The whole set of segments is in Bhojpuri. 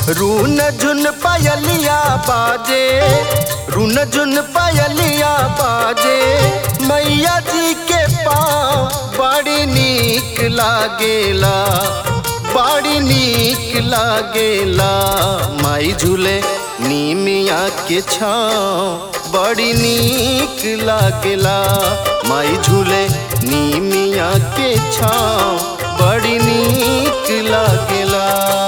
रून झुन पायलिया बाजे रून झुन पायलिया बाजे मैया जी के पाँव बड़ी नीक लागेला बड़ी नीक लागेला माई झूले नीमिया के छाँव बड़ी नीक लागेला माई झूले नीमिया के छाँव बड़ी नीक लागेला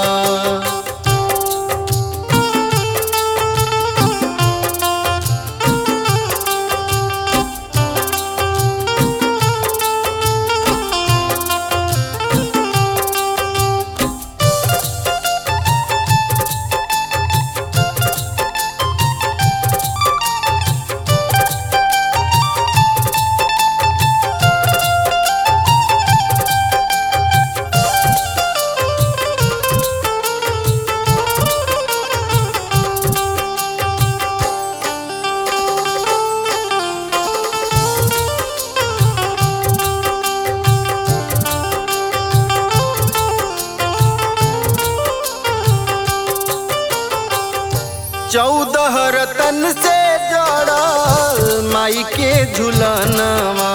चौदह रतन से जड़ल माई के झुलनवा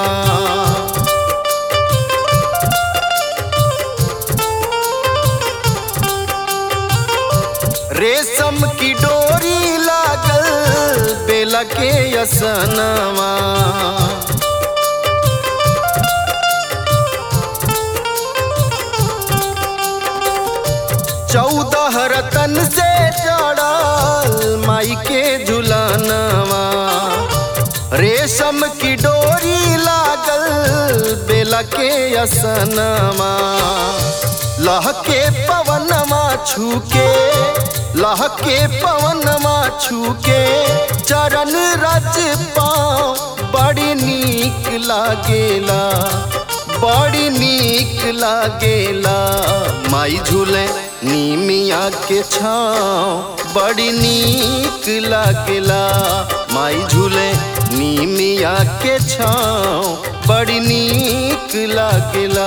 रेशम की डोरी लागल बेला के असनवा चौदह रतन से जड़ल माई के झुलनवा रेशम की डोरी लागल बेला के असनवा लहके पवनमा छूके लहके पवनमा छूके चरण रज पाँव बड़ी नीक लागेला बड़ी नीक लागेला माई झूले नीमिया के छाँव बड़ी नीक लागेला माई झूले नीमिया के छाँव बड़ी नीक लागेला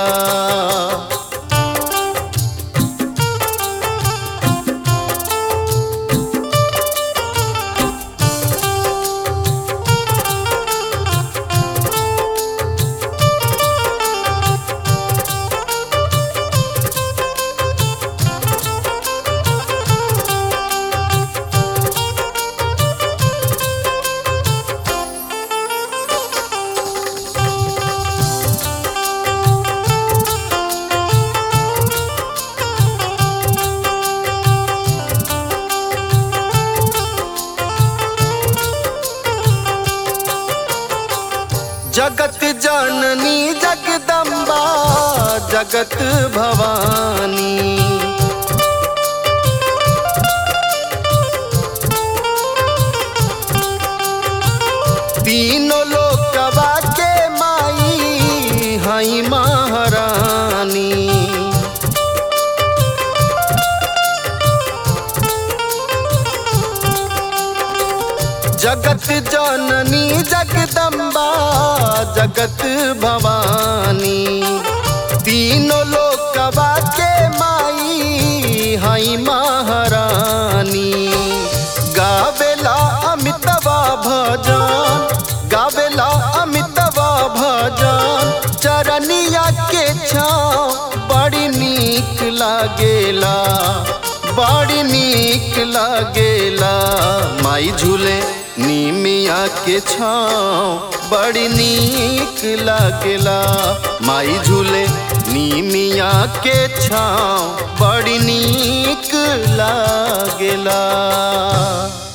जगत जननी जगदम्बा जगत भवानी तीनों लोकवा के माई हई महारानी जगत जननी जगदम्बा जगत भवानी तीनों लोकवा के माई हई महारानी गावेला अमितवा भजन गावेला अमितवा भजन चरनिया के छाँव बड़ी नीक लागेला बड़ी नीक लागेला माई झूले नीमिया के छाँव बड़ी नीक लागेला माई झूले नीमिया के छाँव बड़ी नीक लागेला